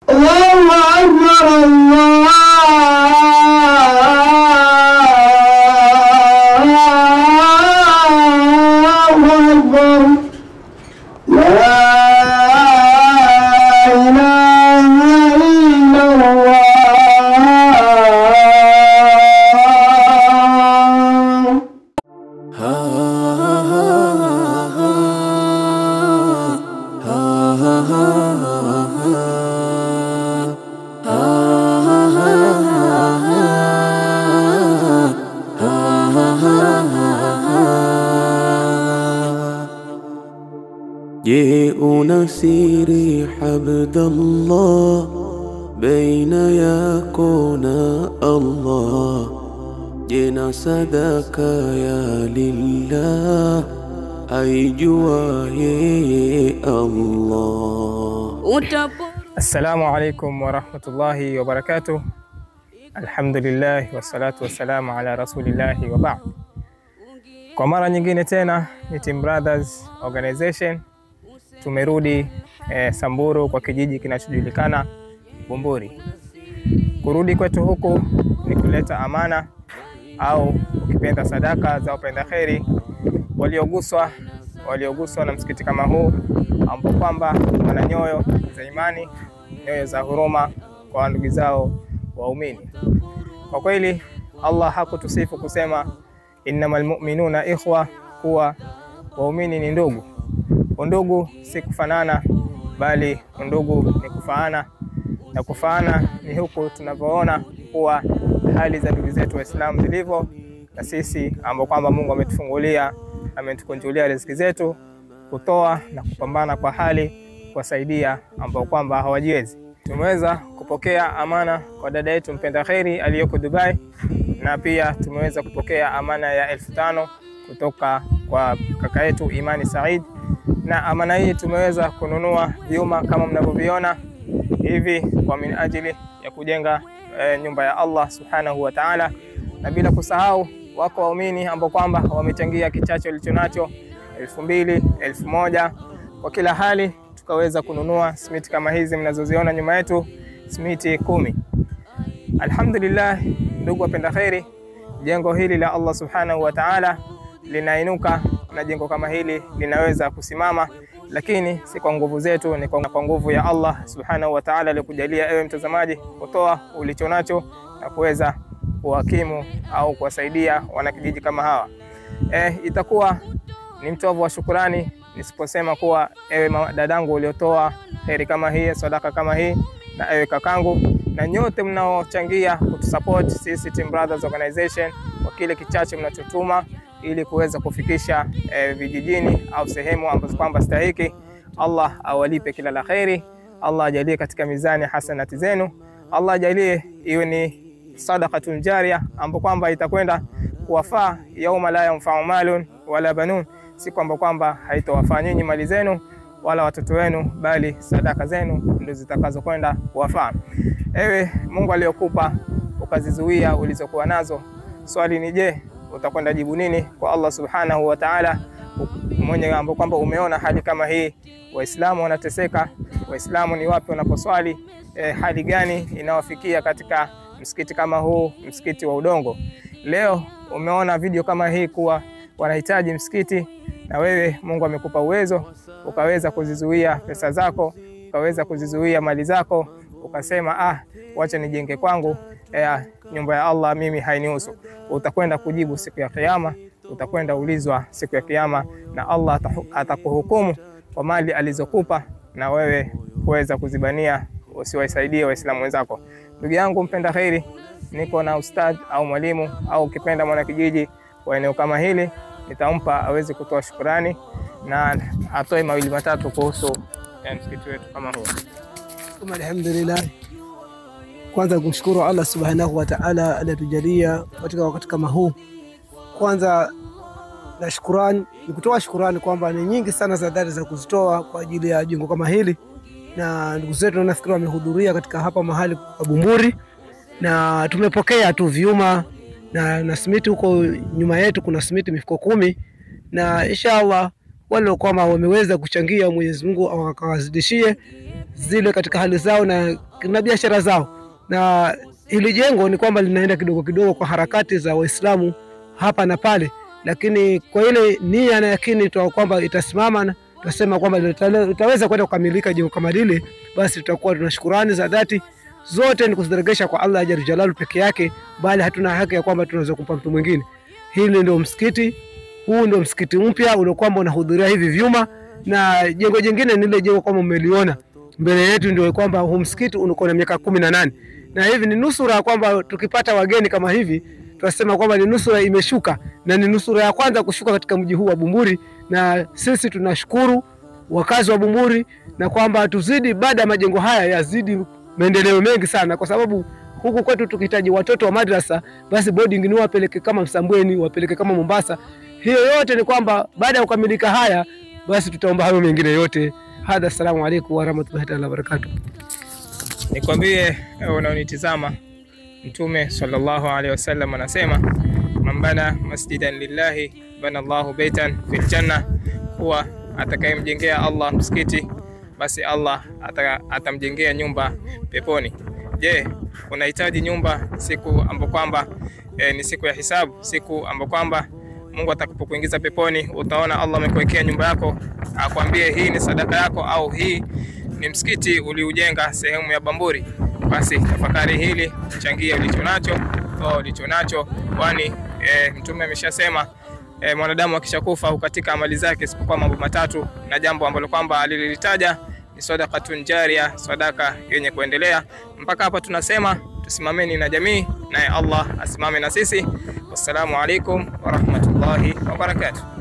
الله أكبر الله أكبر لا إله إلا الله Je, una siri Abdallah baina yako na Allah? Je, na sadaka ya lillah aijua yeye Allah? Assalamu alaikum warahmatullahi wabarakatuh. Alhamdulillah wassalatu wassalamu ala rasulillahi wa ba'd. Kwa mara nyingine tena ni Team Brothers Organization tumerudi eh, Samburu kwa kijiji kinachojulikana Bumburi. Kurudi kwetu huku ni kuleta amana au ukipenda sadaka za wapenda kheri walioguswa walioguswa na msikiti kama huu ambao kwamba wana nyoyo za imani, nyoyo za huruma kwa ndugu zao waumini. Kwa kweli Allah hakutusifu kusema innamal mu'minuna ikhwa, kuwa waumini ni ndugu. Undugu si kufanana, bali undugu ni kufaana, na kufaana ni huku tunavyoona kuwa hali za ndugu zetu Waislamu zilivyo, na sisi ambao kwamba Mungu ametufungulia ametukunjulia riziki zetu, kutoa na kupambana kwa hali kuwasaidia ambao kwamba hawajiwezi. Tumeweza kupokea amana kwa dada yetu mpenda kheri aliyoko Dubai, na pia tumeweza kupokea amana ya elfu tano kutoka kwa kaka yetu Imani Said, na amana hii tumeweza kununua vyuma kama mnavyoviona hivi kwa min ajili ya kujenga e, nyumba ya Allah subhanahu wa ta'ala, na bila kusahau wako waumini ambao kwamba wamechangia kichache walicho nacho elfu mbili elfu moja kwa kila hali tukaweza kununua simiti kama hizi mnazoziona nyuma yetu, simiti kumi. Alhamdulillah, ndugu wapenda kheri, jengo hili la Allah subhanahu wa ta'ala linainuka na jengo kama hili linaweza kusimama, lakini si kwa nguvu zetu, ni kwa nguvu ya Allah subhanahu wa ta'ala aliyokujalia ewe mtazamaji kutoa ulicho nacho na kuweza kuhakimu au kuwasaidia wanakijiji kama hawa. Eh, itakuwa ni mtovu wa shukurani nisiposema kuwa ewe dadangu uliotoa heri kama hii, sadaka kama hii, na ewe kakangu na nyote mnaochangia kutusupport sisi Team Brothers Organization kwa kile kichache mnachotuma ili kuweza kufikisha eh, vijijini au sehemu ambazo kwamba stahiki. Allah awalipe kila la kheri, Allah ajalie katika mizani hasanati zenu, Allah ajalie iwe ni sadaqatun jaria ambapo kwamba itakwenda kuwafaa yauma la yanfau malun wala banun, si kwamba kwamba haitowafaa nyinyi mali zenu wala watoto wenu, bali sadaka zenu ndio zitakazokwenda kuwafaa. Ewe Mungu aliyokupa ukazizuia ulizokuwa nazo, swali ni je, utakwenda jibu nini kwa Allah subhanahu wa ta'ala, mwenye ambao kwamba umeona hali kama hii, Waislamu wanateseka, Waislamu ni wapi wanaposwali, eh, hali gani inawafikia katika msikiti kama huu, msikiti wa udongo. Leo umeona video kama hii kuwa wanahitaji msikiti, na wewe Mungu amekupa uwezo, ukaweza kuzizuia pesa zako, ukaweza kuzizuia mali zako, ukasema ah, wacha nijenge kwangu eh, nyumba ya Allah mimi hainihusu. Utakwenda kujibu siku ya Kiyama, utakwenda ulizwa siku ya Kiyama, na Allah atakuhukumu kwa mali alizokupa na wewe kuweza kuzibania usiwasaidie Waislamu wenzako. Ndugu yangu mpenda kheri, niko na ustadh au mwalimu au ukipenda mwanakijiji wa eneo kama hili, nitampa aweze kutoa shukurani na atoe mawili matatu kuhusu msikiti wetu kama huu. Alhamdulillah, kwanza kumshukuru Allah subhanahu wa ta'ala aliyetujalia katika wakati kama huu. Kwanza na shukurani ni kutoa shukurani kwamba ni nyingi sana za dhati za kuzitoa kwa ajili ya jengo kama hili, na ndugu zetu nafikiri wamehudhuria katika hapa mahali pa Bumburi, na tumepokea tu vyuma na, na simiti huko nyuma yetu kuna simiti mifuko kumi, na inshallah wale kwamba wameweza kuchangia, Mwenyezi Mungu akawazidishie zile katika hali zao na, na biashara zao. Na hili jengo ni kwamba linaenda kidogo kidogo kwa harakati za Waislamu hapa na pale, lakini kwa ile nia na yakini tu kwamba itasimama na tutasema kwamba litale- litaweza kwenda kukamilika jengo kama lile, basi tutakuwa tuna shukurani za dhati zote ni kuziregesha kwa Allah jalla jalalu peke yake, bali hatuna haki ya kwamba tunaweza kumpa mtu mwingine. Hili ndio msikiti huu, ndio msikiti mpya ulio kwamba unahudhuria hivi vyuma, na jengo jingine ni ile jengo kama mmeliona mbele yetu, ndio kwamba huu msikiti unakuwa na miaka kumi na nane na hivi ni nusura kwamba tukipata wageni kama hivi tunasema kwamba ni nusura imeshuka na ni nusura ya kwanza kushuka katika mji huu wa Bumburi, na sisi tunashukuru wakazi wa Bumburi na kwamba tuzidi, baada ya majengo haya yazidi maendeleo mengi sana, kwa sababu huku kwetu tukihitaji watoto wa madrasa, basi boarding ni wapeleke kama Msambweni, wapeleke kama Mombasa. Hiyo yote ni kwamba baada ya kukamilika haya, basi tutaomba hayo mengine yote. Hadha, assalamu alaikum warahmatullahi taala wabarakatuh. Nikwambie ewe unaonitizama, Mtume sallallahu alaihi wasallam anasema man bana masjidan lillahi bana Allahu baitan fil janna, kuwa atakayemjengea Allah msikiti basi Allah ata, atamjengea nyumba peponi. Je, unahitaji nyumba siku ambapo kwamba e, ni siku ya hisabu, siku ambapo kwamba Mungu atakapokuingiza peponi, utaona Allah amekuwekea nyumba yako, akwambie hii ni sadaka yako au hii ni msikiti uliujenga sehemu ya Bamburi. Basi tafakari hili, changie ulicho nacho, toa ulicho nacho, kwani e, Mtume ameshasema e, mwanadamu akishakufa hukatika amali zake isipokuwa mambo matatu, na jambo ambalo kwamba alilitaja ni sadaqatun jaria, sadaka yenye kuendelea. Mpaka hapa tunasema tusimameni na jamii, naye Allah asimame na sisi. Wassalamu alaikum warahmatullahi wabarakatuh.